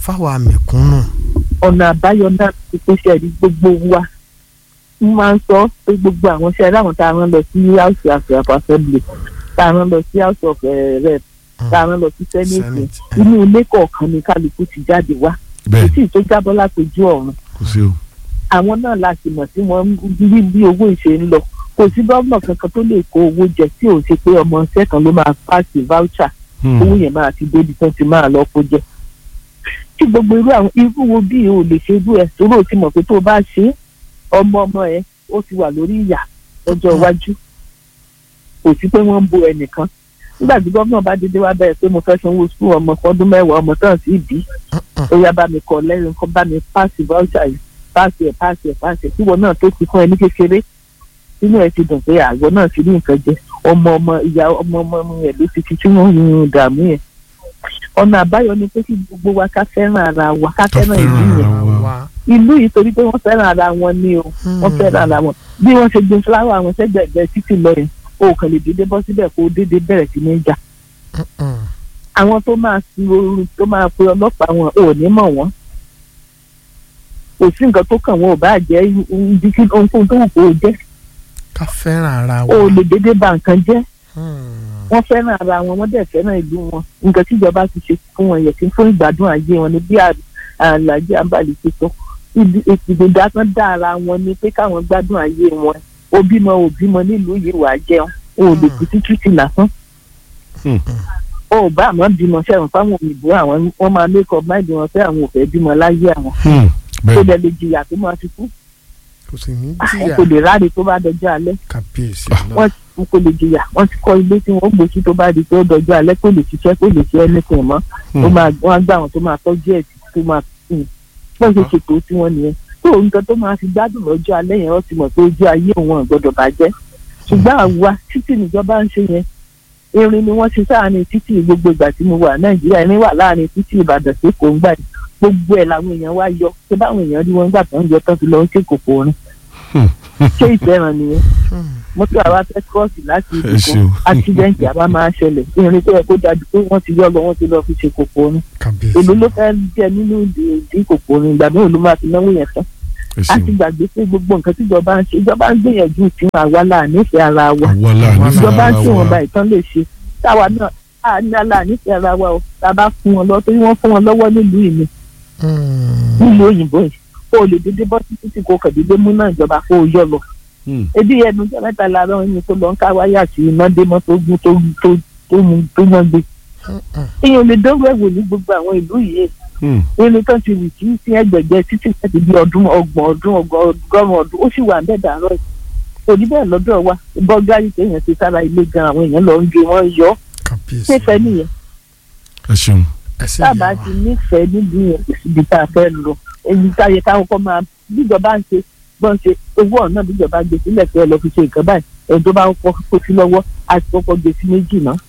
fáwa mẹ̀kúnnù. ọ̀nà àbáyọ náà ti pèsè ẹ̀rí gbogbo wa ń máa ń sọ pé gbogbo àwọn iṣẹ́ láwọn tá a rán lọ sí house of assembly tá a rán lọ sí house of eh, rep tá a rán lọ sí senate Senate, eh. inú ilé kọ̀ọ̀kan ni kálukú ti jáde wá kò bẹ́ẹ̀ sí tó jábọ́ látòjú ọ̀run kò sí o. àwọn náà la sì mọ̀ tí wọ́n ń rí bí owó ìṣe ń lọ kò sí gómìnà kankan tó lè kó owó jẹ tí ò ṣe pé ọmọ iṣẹ́ kan ló máa pàṣẹ voucher Hmm. owó yẹn máa ti débi tán ti máa lọ kó jẹ tí gbogbo irú àwọn irú wo bí o lè ṣe irú ẹ torí o ti mọ̀ pé tó o bá ṣe é, ọmọ ọmọ ẹ ó ti wà lórí ìyà lọ́jọ́ iwájú kò sí pé wọ́n ń bo ẹnìkan nígbà tí gómìnà bá dédé wá bẹ̀rẹ̀ pé mo fẹ́ sanwó sùkúl ọmọ fọdún mẹ́wàá ọmọ tán sí ìbí ó yá bá mi kọ lẹ́yìn kan bá mi páàsì voucher yìí páàsì ẹ̀ páàsì ẹ̀ páàsì ẹ̀ tíwọ náà tó ti fún ẹ ní kékeré nínú ẹ ti dùn pé àgọ́ náà ti rí nǹkan jẹ ọmọ ọmọ ìyá ọmọ ọmọ yẹn ló ti fi tí wọ́n ń rìn dààmú yẹn ọ̀nà àbáyọ ni pé kí gbogbo wa ká fẹ́ràn ara wa ká Ká fẹ́ràn ìlú fẹ́ràn yẹn ara wa. wa. ìlú yìí torí pé wọ́n fẹ́ràn ara wọn ni o wọ́n fẹ́ràn ara wọn bí wọ́n ṣe gbin fúláwà àwọn sẹ́gbẹ̀ẹ́gbẹ́ títì lọ yẹn o kàn lè dédé bọ́ síbẹ̀ kó o dédé bẹ̀rẹ̀ sí ní jà àwọn tó máa fi ooru tó máa pe ọlọ́pàá wọn ò ní mọ̀ wọ́n kò sí nǹkan tó kàn wọn ò bá jẹ́ ibi kí ohunkóhun tó wù kó o jẹ́ ká fẹ́ràn ara o ò wa. lè dédé ba nǹkan jẹ́ Hmm. wọ́n fẹ́ràn ara wọn wọ́n dẹ̀ fẹ́ràn ìlú wọn nǹkan tíjọba ti ṣe fún wọn yẹ kí fún ìgbádùn ayé wọn ni bí àlàjì àbálẹ̀ ti sọ ìgbìdá kan dá ara wọn ni pé káwọn gbádùn ayé wọn o bímọ o bímọ nílùú yìí wàá jẹun o ò lè kú sí títì lásán Hmm. o ò bá àmọ́ bímọ sẹ́wọ̀n fáwọn òyìnbó àwọn wọ́n máa make up mind wọn pé àwọn ò fẹ́ bímọ láyé àwọn Hmm. tó bẹ́ẹ̀ dẹ̀ lè jìyà tó máa fi kú kò sì ní àwọn jìyà kò lè ráre tó bá dọjọ́ alẹ́ kàbíyèsí Ah. náà. wọ́n wọn kò lè jìyà wọ́n ti kọ́ ilé tí wọ́n gbòòsí tó bá di pé ó dọjọ́ alẹ́ kò lè ṣiṣẹ́ kò lè ṣe anything mọ́ Hmm. ó máa wọ́n á gbà wọn tó máa tọ́jú ẹ̀ títí tó máa sìn wọ́n ṣe ṣètò tí wọ́n nìyẹn tó nǹkan tó máa fi gbádùn lọ́jọ́ alẹ́ yẹn wọ́n ti mọ̀ pé ojú ayé òun ò gbọ́dọ̀ bàjẹ́ ṣùgbọ́n àwa títì níjọba ń ṣe yẹn irin ni wọ́n ṣe sáàrin títì gbogbo ìgbà tí mo wà nàìjíríà irin wà láàrin títì ìbàdàn sí kò ń gbà yìí gbogbo ẹ̀ làwọn èèyàn wá yọ ṣé báwọn èèyàn rí wọn gbà tó ń yọ tán fi lọ ń ṣe kòkò orin Hmm. ṣé ìfẹ́ràn nìyẹn Hmm. mọ́tò àwa fẹ́ kírọ́ọ̀sì láti Ẹ ibìkan ṣeun. accident àwa máa ń ṣẹlẹ̀ irin tó yẹ kó dájú pé wọ́n ti yọ lọ wọ́n ti lọ fi ṣe kòkò orin kàbíyèsí èlò ló fẹ́ jẹ nínú ìdí kòkò orin ìgbà mẹ́rin ló máa fi náwó yẹn tán ẹ a ti ṣeun. gbàgbé pé gbogbo nǹkan tíjọba ń ṣe ìjọba ń gbìyànjú tí àwa là nífẹ̀ẹ́ ara wa àwa la nífẹ̀ẹ́ ìjọba ń ara tí wọn wa. bá ìtàn lè ṣe táwa náà a ní àlà nífẹ̀ẹ́ ara wa o tá a bá fún wọn lọ torí wọ́n fún wọn lọ́wọ́ nílùú ìní Hmm. nílùú òyìnbó yìí kó o lè dédé bọ́ títí tí kò kàn dédé mú náà ìjọba kó o yọ lọ Hmm. ebi ẹnu jẹ mẹ́ta lára ẹni tó lọ ń ká wáyà sí iná dé mọ tó gún tó tó tó mu tó yán gbé èèyàn lè dánwò ẹwò ní gbogbo àwọn ìlú yìí Hmm. irin tó ti rì kí sí ẹgbẹgbẹ títí láti bí ọdún ọgbọ̀n ọdún ọgọ́rùn ọdún ó sì wà bẹ́ẹ̀ dàárọ̀ yìí òní bẹ́ẹ̀ lọ́dọ̀ wa bọgárì téèyàn ti sára ilé gan àwọn èèyàn lọ ń gé wọn yọ kàbíyèsí ṣéfẹ nìyẹn ẹ ṣeun. ẹsẹ̀ tábà ìyá ti wa. nífẹ̀ẹ́ níbi yẹn kò síbi tá a fẹ́ lọ èyí táyẹ káwọn kọ máa bíjọba ń ṣe bọ́n ṣe owó ọ̀nà bíjọba gbé sílẹ̀ pé ẹ lọ fi ṣe nǹkan báyìí ẹni tó bá ń kọ́ kó sí lọ́wọ́ àti kọ́kọ́ gbé sí méjì náà.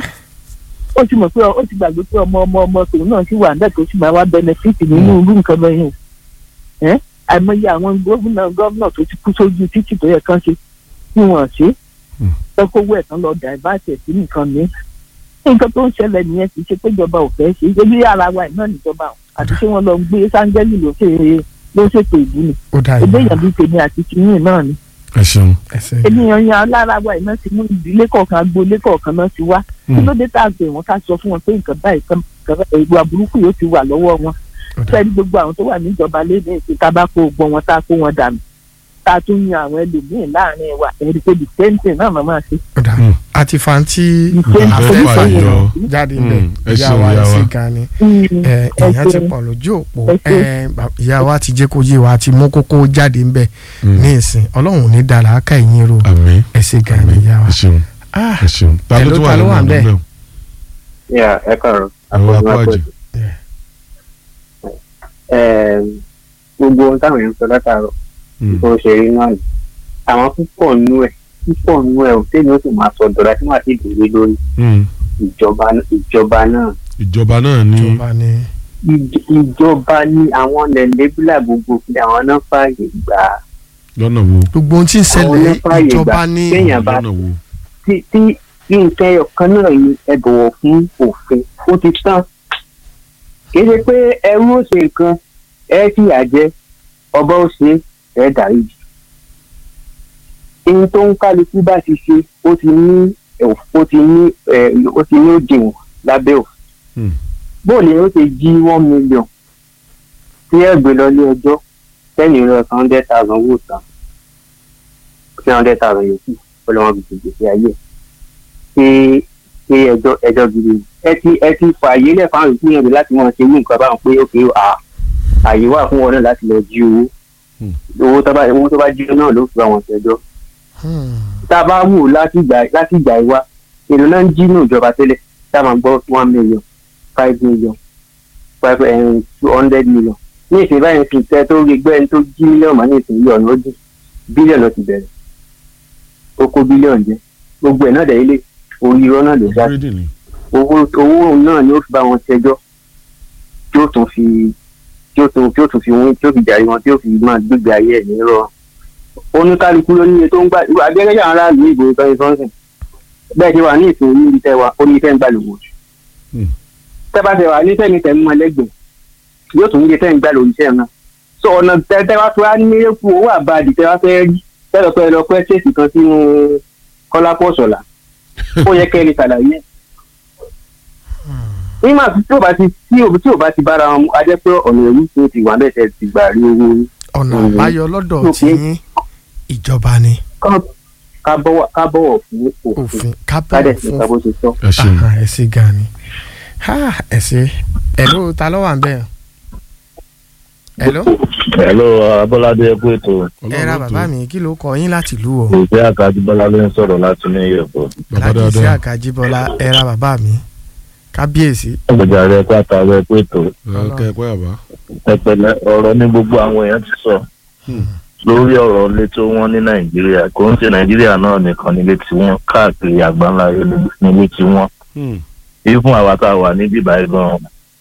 ó ti mọ̀ pé ó ti gbàgbé pé ọmọ ọmọ ọmọ tòun náà sì wà níbẹ̀ tó sì máa wá bẹnẹfíìtì nínú irú nǹkan bẹ́ẹ̀ yẹn. ẹ́ àìmọye àwọn gómìnà gómìnà tó ti kú sójú títì tó yẹ kán ṣe tí wọ́n ṣe Hmm. tọ́kọ́wọ́ ẹ̀ tán lọ dàìbáàtì ẹ̀ sí nǹkan mi. nǹkan tó ń ṣẹlẹ̀ nìyẹn kì í ṣe pé ìjọba ò fẹ́ ṣe ebi ara wa náà níjọba àti ṣé wọ́n lọ ń gbé sáńgẹ́lì ló ṣe ló ṣètò ìlú ni ó dá ebi ìyá èèyàn bíi tèmi àti tìyín náà ni ẹ ṣeun. ẹsẹ̀ ìyá ènìyàn yan lára wa iná ti mú ìdílé kọ̀ọ̀kan agboolé kọ̀ọ̀kan náà ti wá kí ló dé tá a pè wọ́n ká sọ fún wọn pé nǹkan báyìí kan kan ìwà burúkú yóò ti wà lọ́wọ́ wọn ó dá fẹ́ẹ́ gbogbo àwọn tó wà níjọba léde ìsìn tá a bá kó gbọ́n wọn tá a kó wọn dànù tá a tún yan àwọn ẹlòmíín láàrin wa ẹ̀rí pé the same thing náà máa ṣe ó dá Hmm. àti fanti the same Àfẹ́ thing fàyọ. jáde Hmm. ńbẹ ẹ ìyá ṣeun, wa ìyá ẹsẹ̀ wa. gan ni Mm, ẹ ẹ èèyàn ti ṣeun. pọ̀ lójú òpó Ẹ ṣeun. ẹ bà- ìyá wa ti jẹ́ kó yé wa ti mú kókó jáde ńbẹ Hmm. ní ìsìn ọlọ́run ò ní dára á ká ìyín ro àmín. ẹsẹ̀ gan ni ìyá wa. ẹ ṣeun. Ah, ẹ ṣeun. ta ló Hello, tún wà ta ló lẹ́nu wà ọ̀nà ńbẹ̀? bẹ́ẹ̀? Yeah, ẹ kàrọ̀. àwọn apáàjì. gbogbo ohun táwọn èèyàn ń sọ látàárọ̀ Hmm. bó ṣe rí náà ni àwọn púpọ̀ nú ẹ̀ púpọ̀ nú ẹ̀ ò tẹ́lẹ̀ ó sì máa sọ dọ̀la tí wọ́n ti dòwe lórí Hmm. ìjọba ìjọba náà ìjọba náà ní. ìjọba ni Ìj- ìjọba ní àwọn lẹ́lẹ́bílà gbogbo fi àwọn náà fààyè gbà á lọ́nà wo. gbogbo ohun tí ń Àwọn ṣẹlẹ̀ onífàyè ìjọba gbà. ní Kéèyàn bá- lọ́nà wo. tí tí nǹkan ẹyọ kan náà ni ẹ bọ̀wọ̀ fún òfin ó ti tán kì í ṣe pé ẹrú ó ṣe nǹkan ẹ fìyà jẹ ọba ó ṣe ẹ dáríjì ihun tó ń kálukú bá ti ṣe ó ti ní ẹ̀- ó ti ní ẹ̀, ó ti ní òdiwọ̀n lábẹ́ òfin Hmm. bóòlù yẹn ó ti jí one million tí ẹ gbé lọ ilé ẹjọ́ sẹ́yìn lọ san hundred thousand owó tán three hundred thousand yòókù ó lọ́wọ́ fi tètè sí ayé ṣé ṣé ẹjọ́ ẹjọ́ gidi ni. ẹ ti ẹ ti fà àyè lẹ̀ fáwọn ìpínyẹ̀wò láti wọ́n ṣe irú nǹkan báwọn pé òkè à àyè wà fún wọn náà láti lọ jí owó Hmm. owó tó bá owó tó bá jí náà ló fi bá wọn ṣẹjọ́ tá a bá wù láti ìgbà láti ìgbà ìwá èlò náà ń jí ní ìjọba tẹ́lẹ̀ tá a máa gbọ́ one million five million five um, two hundred million ní ìsìn báyìí fi tẹ tó rí gbẹ́ ẹni tó jí mílíọ̀nù máa ní ìsìn yìí ọ̀nà ó dì bílíọ̀nù ló ti bẹ̀rẹ̀ ó kó bílíọ̀nù jẹ gbogbo ẹ̀ náà dẹ̀ ilé orí irọ́ náà ló dá Grading ni. owó owó náà ni ó fi bá wọn ṣẹjọ́ tí ó tún fi tí ó tún tí ó tún fi wín tí ó fi jàre wọn tí ó fi máa gbégbé ayé ẹ̀ nírọ̀ oníkálukú ló níye tó ń gbà abẹ́rẹ́ yàrá aráàlú ìbò ìtọ́ni sọ́nsìn bẹ́ẹ̀ ti wà ní ìsìn orí ibi tẹ́ wa ó ní tẹ́ ń gbà lówó Hmm. tẹ́ bá tẹ́ wà ní tẹ́ni tẹ́ ń mọ ẹlẹ́gbẹ̀ẹ́ yóò tún níye tẹ́ ń gbà lórí iṣẹ́ náà so ọ̀nà tẹ́ tẹ́ wá tó wá ní eku owó àbáàdì tẹ́ wá fẹ́ rí tẹ́lọ̀ pẹ́ lọ pẹ́ ṣèṣì kan sínú kọ́lápọ̀ sọ̀la ó yẹ kẹ́ ẹ lè ṣàlàyé nígbà tí ò bá ti tí ò tí ò bá ti bára wọn mu a jẹ́ pé ọ̀nà èyí tó ti wà bẹ́ẹ̀ tẹ́ ti gbà rí owó yín ọ̀nà Mhm. àbáyọ lọ́dọ̀ Ok. tí yín ìjọba ni Ká- ká bọ́wọ́ ká bọ̀wọ̀ fún òfin òfin ká dẹ̀ kábẹ́ẹ̀ sí fún ká bó ṣe sọ. ẹ ṣeun Aha, ẹ ṣé gan ni Ha, ẹ ṣé ẹ̀ló ta ló wà ń bẹ̀ ẹ̀ló Hello, Abọ́ládé ẹkú ètò. ẹ ra bàbá mi kí ló kọ yín láti ìlú o Ìfẹ́ Àkàdúbọ́lá ló ń sọ̀rọ̀ láti ní Ìyẹ̀bọ̀. bàbá láti sí dáadáa àkàjíbọ́lá ẹ ra bàbá mi kábíyèsí Ọjà rẹ̀ pátá rẹ̀ ẹkú ètò. ẹ kẹ́ ẹ pẹ́ àbá. Ẹpẹ̀lẹ́ ọ̀rọ̀ ní gbogbo àwọn èèyàn ti sọ. Hmm. Lórí ọ̀rọ̀ ilé tó wọ́n ní Nàìjíríà, kò ń ṣe Nàìjíríà náà nìkan nílé tí wọ́n káàkiri àgbáńlá nílé tí wọ́n. Hmm. Èyí fún àwa tá a wà ní bíbá gan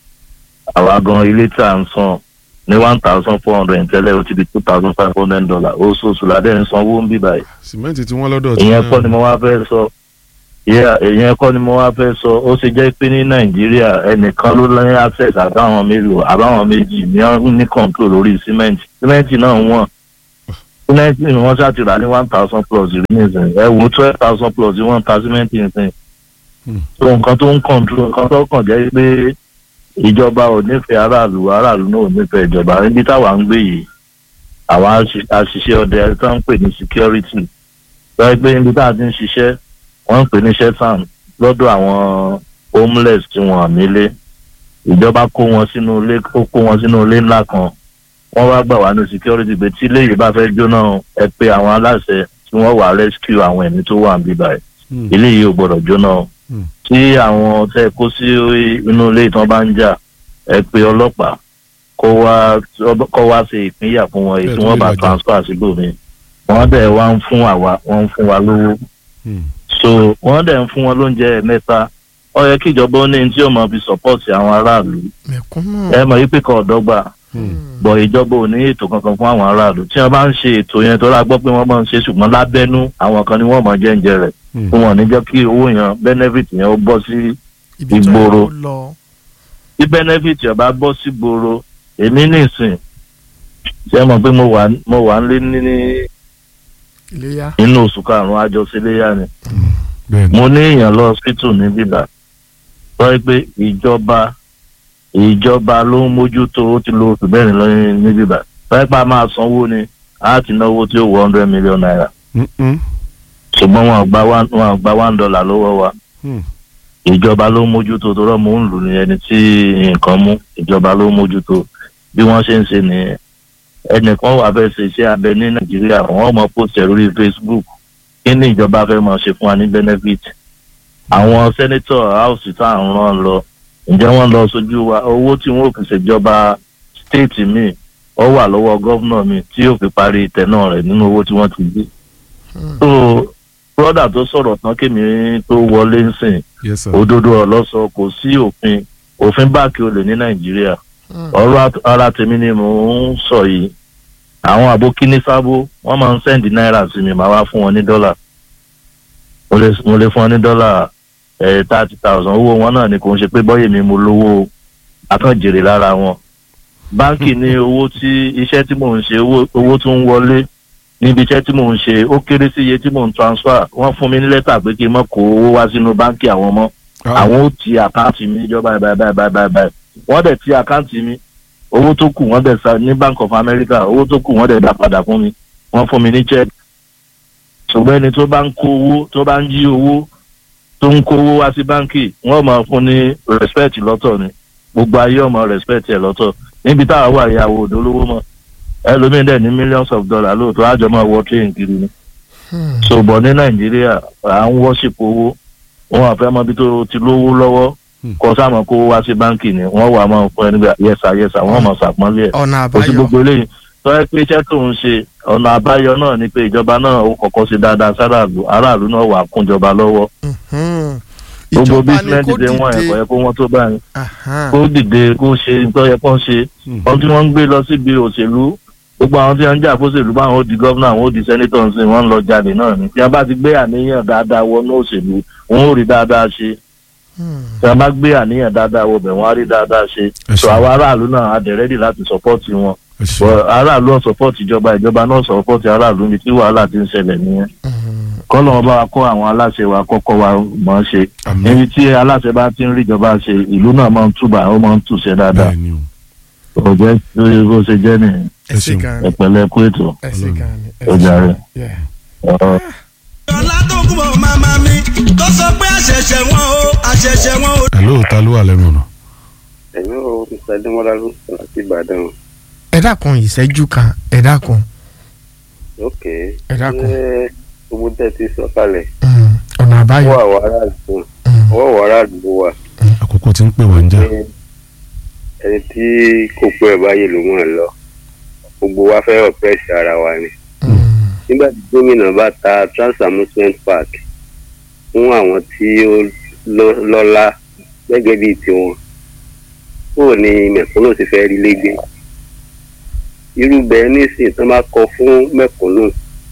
àwa gan ilé tí à ń san ní one thousand four hundred tẹ́lẹ̀ ó ti di two thousand five hundred dollar oṣooṣù ládẹ́ ń sanwó ń bíbá yìí. sìmẹ́ǹtì tí wọ́n lọ́dọ̀ tí ìyẹn náà- kọ́ ni mo wá fẹ́ sọ Yeah, ìyẹn kọ́ ni mo wá fẹ́ sọ ó ṣe jẹ́ pé ní nàìjíríà ẹnìkan ló ní access àbáwọn mélòó àbáwọn méjì ní wọ́n ní control lórí cement cement náà wọ́n cement ni wọ́n ṣáà ti rà ní one thousand plus rí nìsín ẹ wò twelve thousand plus wọ́n ta cement nìsín Hmm. so nǹkan tó ń control nǹkan tó kàn jẹ́ pé ìjọba ò nífẹ̀ẹ́ aráàlú aráàlú náà ò nífẹ̀ẹ́ ìjọba níbi táwa ń gbé yìí àwọn àṣì- àṣìṣe ọdẹ tó ń pè ní security lọ́wọ́ pé níbi tá a ti ń ṣiṣẹ́ wọ́n ń pè ní shetan lọ́dọ̀ àwọn homeless tí wọ́n nílé ìjọba kó wọn sínú ilé ó kó wọn sínú ilé ńlá kan wọ́n wá gbà wá ní security pé tí ilé yìí bá fẹ́ jóná ẹ pé àwọn aláṣẹ tí wọ́n wà rescue àwọn ẹ̀mí tó wà níbí báyìí Hmm. ilé yìí ò gbọ́dọ̀ jóná o. Hmm. tí àwọn tẹ kó sí inú ilé ìtàn bá ń jà ẹ pé ọlọ́pàá kó wá kó wá ṣe ìpínyà fún wọn èyí tí wọ́n bá Bẹ́ẹ̀ tó lè transfer síbòmí wọ́n dẹ̀ wá ń fún àwa wọ́n ń fún wa lówó Hmm. so wọ́n dẹ̀ ń fún wọn lóúnjẹ mẹ́ta ó yẹ kí ìjọba ó ní ní tí ó máa fi support àwọn aráàlú mẹ̀kúnnù ẹ mọ̀ wípé kan ọ̀dọ́gba Hmm. bọ̀ ìjọba ò ní ètò kankan fún àwọn aráàlú tí wọ́n bá ń ṣe ètò yẹn tó rà gbọ́ pé wọ́n máa ń ṣe ṣùgbọ́n lábẹ́nú àwọn kan ni wọ́n máa jẹ́ ń jẹ rẹ̀ Hmm. fún wọn ní jẹ́ kí owó yẹn benefit yẹn ó bọ́ sí ibi tó ìgboro. yẹ kó lọ tí benefit ọba bọ́ sí gbòòrò èmi nìsín ṣe mọ̀ pé mo wà mo wà nílé ní ní iléyà inú oṣù karùn-ún àjọṣeléyà ni bẹ́ẹ̀ ni mo ní èèyàn lọ hospital ní bíbá sọ pé ìjọba ìjọba ló ń mójútó ó ti lo oṣù mẹ́rin lọ́yìn ní bíbá sọ pé a máa sanwó ni a ti náwó tí ó wọ hundred million naira Hmm, hmm. ṣùgbọ́n wọn ò gba one wọn ò gba one dollar lọ́wọ́ wa Hmm. ìjọba ló ń mójútó tó rọ́ mò ń lù ní ẹni tí nǹkan mú ìjọba ló ń mójútó bí wọ́n ṣe ń ṣe nìyẹn ẹnìkan wà fẹ́ ṣe iṣẹ́ abẹ ní nàìjíríà wọ́n mọ post ẹ̀ lórí facebook kí ni ìjọba fẹ́ máa ṣe fún wa ní benefit àwọn sẹ́nẹ́tọ̀ house tá à ń rán lọ ǹjẹ́ wọ́n lọ sójú wa owó tí wọ́n fi ṣèjọba state mi ó wà lọ́wọ́ gọ́vnọ̀ mi tí yóò fi parí tẹ̀nà rẹ̀ nínú owó tí wọ́n ti gbé so brother tó sọ̀rọ̀ tán kémi tó wọlé ń sìn yes sir. òdodo ọlọ́sọ kò sí òfin òfin báàkì olè ní nàìjíríà ọ̀rọ̀ at- ara tèmi ni mò ń sọ yìí àwọn àbókí ní sábó wọ́n máa ń sẹ́ndì náírà sí mi màá wá fún wọn ní dọ́là mo lè mo lè fún wọn ní dọ́là thirty thousand owó wọn náà ni kò ń ṣe pé bọ́yè mi mo lówó o akànjèrè lára wọn báńkì ní owó tí iṣẹ́ tí mò ń ṣe owó owó tó ń wọlé níbi iṣẹ́ tí mò ń ṣe ó kéré sí iye tí mò ń transfer wọ́n fún mi ní lẹ́tà pé kí n má kó owó wá sínú báńkì àwọn mọ́ àwọn ó ti àkáǹtì mi ìjọba báyìí báyìí báyìí báyìí báyìí wọ́n dẹ̀ ti àkáǹtì mi owó tó kù wọ́n dẹ̀ sa ní Bank of America owó tó kù wọ́n dẹ̀ dá padà fún mi wọ́n fún mi ní check ṣùgbọ́n ẹni tó bá ń kó owó tó bá ń jí owó tó ń kó owó wá sí báńkì wọ́n máa fún ní respect lọ́tọ̀ ni gbogbo ayé ọmọ respect ẹ̀ lọ́tọ̀ níbi táwa wà ìyàwó òdolówó mọ́ ẹlòmíín dẹ̀ ní millions of dollars lóòótọ́ àjọ máa wọ train kiri ni ṣùgbọ́n ní Nàìjíríà à ń worship owó wọn àfẹ́ mọ bí tó ti lówó lọ́wọ́ kọ sáàmù kó wá sí báńkì ni wọ́n wà máa fún ẹni bí yẹsà yẹsà wọ́n máa ṣàpọ́nlé ẹ̀ ọ̀nà kò sí àbáyọ gbogbo eléyìí tó yẹ pé iṣẹ́ tó ń ṣe ọ̀nà àbáyọ náà ni pé ìjọba náà ó kọ́kọ́ ṣe dáadáa sáráàlú aráàlú náà wà kúnjọba lọ́wọ́ Mhm. gbogbo ìjọba ni bísíǹnẹ̀tì kó dé wọ́n ẹ̀kọ́ dìde yẹ kó wọ́n tó báyìí Aha. kó dìde kó ṣe tó yẹ kó ṣe ohun tí wọ́n ń gbé lọ síbi òṣèlú gbogbo àwọn tí wọ́n ń jà fóṣèlú báwọn ó di gọ́vnà àwọn ó di sẹ́nítọ̀ ń sìn wọ́n ń lọ jalè náà ni tí wọ́n bá ti gbé àníyàn dáadáa wọnú òṣèlú wọ́n ó rí dáadáa ṣe Hmm. tí wọ́n bá gbé àníyàn dáadáa wọbẹ̀ wọ́n á rí dáadáa ṣe Ẹ so ṣeun. àwọn aráàlú náà á dẹ̀ rẹ́dì láti sọ́pọ́ọ̀tì wọn ẹ ṣe But aráàlú ọ̀ sọ́pọ́ọ̀tì ìjọba ìjọba náà sọ́pọ́ọ̀tì aráàlú ní tí wàhálà ti ń ṣẹlẹ̀ nìyẹn Mhm. kọ́lọ̀ wọn bá wa kọ́ àwọn aláṣẹ wa kọ́kọ́ wa mọ̀ ọ́n ṣe àmì níbi tí aláṣẹ bá ti ń rí ìjọba ṣe ìlú náà máa ń túbà ó máa ń tùṣe dáadáa bẹ́ẹ̀ ni o kò jẹ́ lórí bó ṣe jẹ́ nìyẹn ẹ ṣé ṣeun. gan ni ẹ̀pẹ̀lẹ́ kú ètò. ẹ ṣé gan ni ẹ Ó ṣé. jàre. Yeah. Ọ̀rọ̀ ọlá tó kún bọ̀ màmá mi tó sọ pé àṣẹ̀ṣẹ̀ wọn o àṣẹ̀ṣẹ̀ wọn o. hello ta ló wà lẹ́nu ọ̀nà ẹ̀yin ò mr adémọlá ló sọ láti ìbàdàn ẹ dákun ìṣẹ́jú kan ẹ dákun ok ẹ dákun ṣé gbogbo tẹ́ ti sọ kalẹ̀ Hmm. ọ̀nà àbáyọ ọwọ́ àwọn aráàlú Hmm. ọwọ́ àwọn aráàlú ló wà àkókò tí ń pè wá ń jà ní ẹni tí kò pẹ́ ẹ̀ báyìí ló mọ̀ ẹ́ lọ gbogbo wa fẹ́ ọ̀pẹ́sì ara wa ni Hmm. nígbà tí gómìnà bá ta trans amusement park fún àwọn tí ó lọ- lọ́lá gẹ́gẹ́ bíi tiwọn kúrò ní mẹ̀kúnnù ti fẹ́ rí légbé irú bẹ́ẹ̀ nísìnyí tó máa kọ fún mẹ̀kúnnù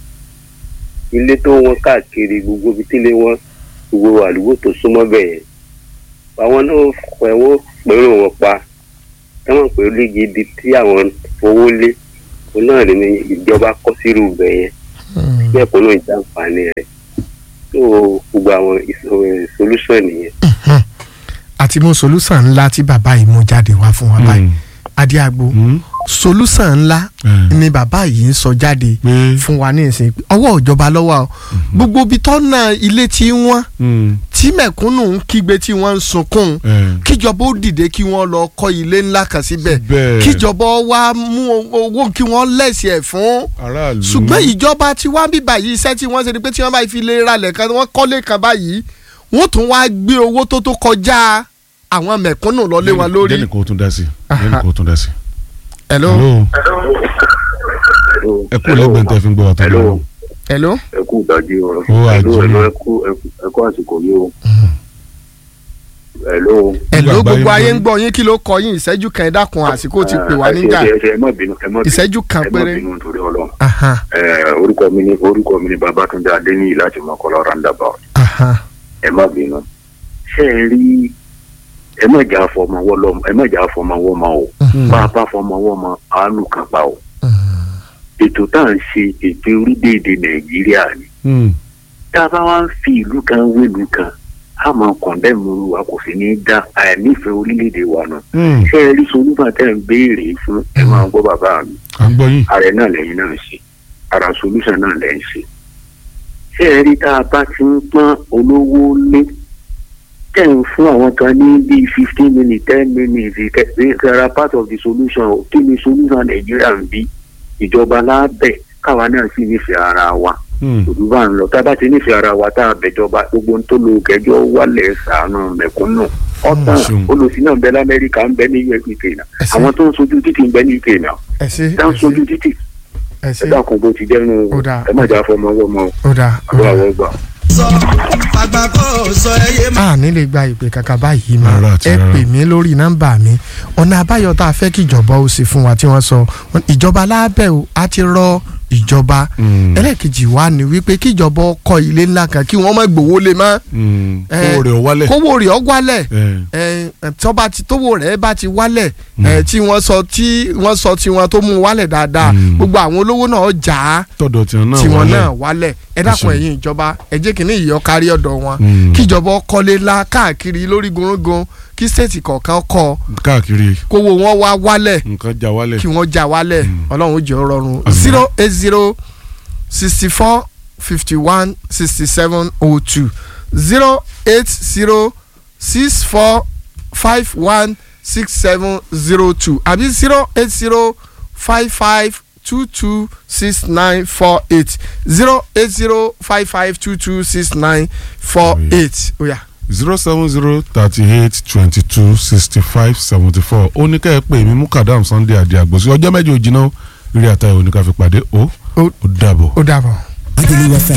ilé tó wọn káàkiri gbogbo ibi tílé wọn gbogbo àdúgbò tó súnmọ́ bẹ̀ yẹn àwọn náà fẹ̀wọ́ pẹ̀lú wọn pa táwọn pẹ̀lú léegi ibi tí àwọn fowó lé òun náà ní ìjọba kọ́ sírú bẹ̀ yẹn Hmm. bẹ́ẹ̀ kó náà jàǹfààní rẹ̀ tó gbogbo àwọn ìṣòro- solution nìyẹn. Mhm. àti mú solúsàn ńlá tí bàbá yìí mú jáde wá fún wa báyìí adéagbo Mm. solúsàn ńlá Eh. ni bàbá yìí ń sọ jáde pé fún wa ní ìsìn ọwọ́ ìjọba lọ́wọ́ o gbogbo ibi tọ́nà ilé tí wọ́n Mm. tí mẹ̀kúnnù ń kígbe tí wọ́n ń sunkún Eh. kíjọba ó dìde kí wọ́n lọ kọ́ ilé ńlá kan síbẹ̀ Bẹ́ẹ̀. kíjọba wá mú owó kí wọ́n lẹ̀sì ẹ̀ fún aráàlú ṣùgbọ́n ìjọba tí wọ́n bí báyìí iṣẹ́ tí wọ́n ṣe ni pé tí wọ́n bá fi lè ralẹ̀ kan wọ́n kọ́lé kan báyìí wọ́n tún wá gbé owó tó tó kọjá àwọn mẹ̀kúnnù lọ lé wọn lórí. jẹ́nì kò tún dá sí Aha. jẹ́nì kò tún dá sí. hello hello ẹ kú lẹ́gbẹ̀ẹ́ tẹ́ fi ń gbọ́ wa tó Hello. lọ́wọ́. hello ẹ kú ìdájí o Ó wà Hello, jí. hello, ẹ kú ẹ kú àsìkò yìí o. hello. hello àgbáyé gbogbo ayé ń ń gbọ́ yín kí ló kọ yín ìṣẹ́jú kan ẹ dákun àsìkò ti pè wá ẹ ṣe- níjà ẹ ṣe- ẹ má bínú ẹ má bínú ìṣẹ́jú kan ẹ má péré. bínú torí Ọlọ́run. Aha, Ẹ, orúkọ mi ni orúkọ mi ni Babátúndé Adéníyì láti Mọ́kọ́lá roundabout aha. ẹ má bínú. ṣé ẹ rí ẹ má jà fọmọ wọlọmọ ẹ má jà fọmọ wọmọ o bá a bá fọmọ wọmọ àánú kan pa o. ètò tá à ń ṣe ètò orílẹ̀-èdè Nàìjíríà ni Mm. tá a bá wá ń fi ìlú kan wélu kan a máa kọ̀ndẹ́mù wa kò sì ní í dá àìnífẹ̀ẹ́ orílẹ̀-èdè wa nù. Mm. ṣé ẹ rí solúfà tẹ́ ń béèrè fún ẹ máa gbọ́ bàbá mi à ń gbọ́ yín. ààrẹ náà lẹ́yìn náà ṣe ara solúṣàn náà lẹ́yìn ṣe. ṣé ẹ rí tá a bá ti ń pọ́n olówó lé tẹ̀ ń fún àwọn kan ní bíi fifteen minutes ten minutes ìkẹ́ra part of the solution o. kí ni solution nàìjíríà ń bí ìjọba lábẹ́ káwa náà sì nífẹ̀ẹ́ ara wa Mm. òdú bá ń lọ tá a bá ti nífẹ̀ẹ́ ara wa tá a bẹ̀jọba gbogbo ohun tó lo kẹjọ wálẹ̀ sàánú mẹ̀kúnnù ọ̀tàn ṣeun. olùsí náà ń bẹ lamẹ́ríkà ń bẹ ní uk náà Ẹ ṣé. àwọn tó ń sojú títì ń bẹ ní uk náà ẹ ṣé tá ń ẹ sojú ṣé títì ẹ ẹ ṣé dákun bó ti jẹ́nu Ó dáa. ẹ má jà fọmọ wọmọ ó dáa ó àbúrò dáa. àwọn gbà. sọ àgbà kò sọ ẹyẹ má. a ní lè gba ìpè kankan báyìí mọ́ Rárá àti ẹ rárá. pè mí lórí nọ́mbà mi ọ̀nà àbáyọ tá a fẹ́ kí ìjọba ó ṣe fún wa tí wọ́n sọ ìjọba lábẹ́ o a ti rọ ìjọba Mm. ẹlẹ́ẹ̀kejì wa ni wípé kíjọba kọ́ ilé ńlá kan kí wọ́n má gbowó lé mọ́ Mm. Eh, owó rẹ̀ wálẹ̀. kówó rẹ̀ ọ́ wálẹ̀ Eh, ẹ tọ́ba ti tówó rẹ̀ bá ti wálẹ̀ Mm. ẹ tí wọ́n sọ tí wọ́n sọ tiwọn tó mú un wálẹ̀ dáadáa Mm. gbogbo àwọn olówó náà jà á tọ̀dọ̀ tiwọn náà tiwọn wálẹ̀. náà wálẹ̀ ẹ dákun ṣeun. ẹ̀yin ìjọba ẹ jẹ́ kí ní ìyọ́ kárí ọ̀dọ̀ wọn Mm. kíjọba kọ́lé ńlá káàkiri lórí gunrungun kí stéètì kọ̀ọ̀kan kọ́ káàkiri kówó wọn wá wálẹ̀ nǹkan já wálẹ̀. kí wọ́n já wálẹ̀ ọlọ́run ó jẹ́ ó rọrùn Àmín. zero eight zero sixty four fifty one sixty seven oh two zero eight zero six four five one six seven zero two àbí zero eight zero five five two two six nine four eight zero eight zero five five two two six nine four eight oya. zero seven zero thirty eight twenty two sixty five seventy four ó ní kẹ́ ẹ pé èmi mú kàdáàm sunday àdé àgbòsí ọjọ́ mẹ́jọ òjìnà rí àtàwọn oníkàfẹ́ pàdé ó Ó- ó dàbọ̀. ó dàbọ̀. Agulu FM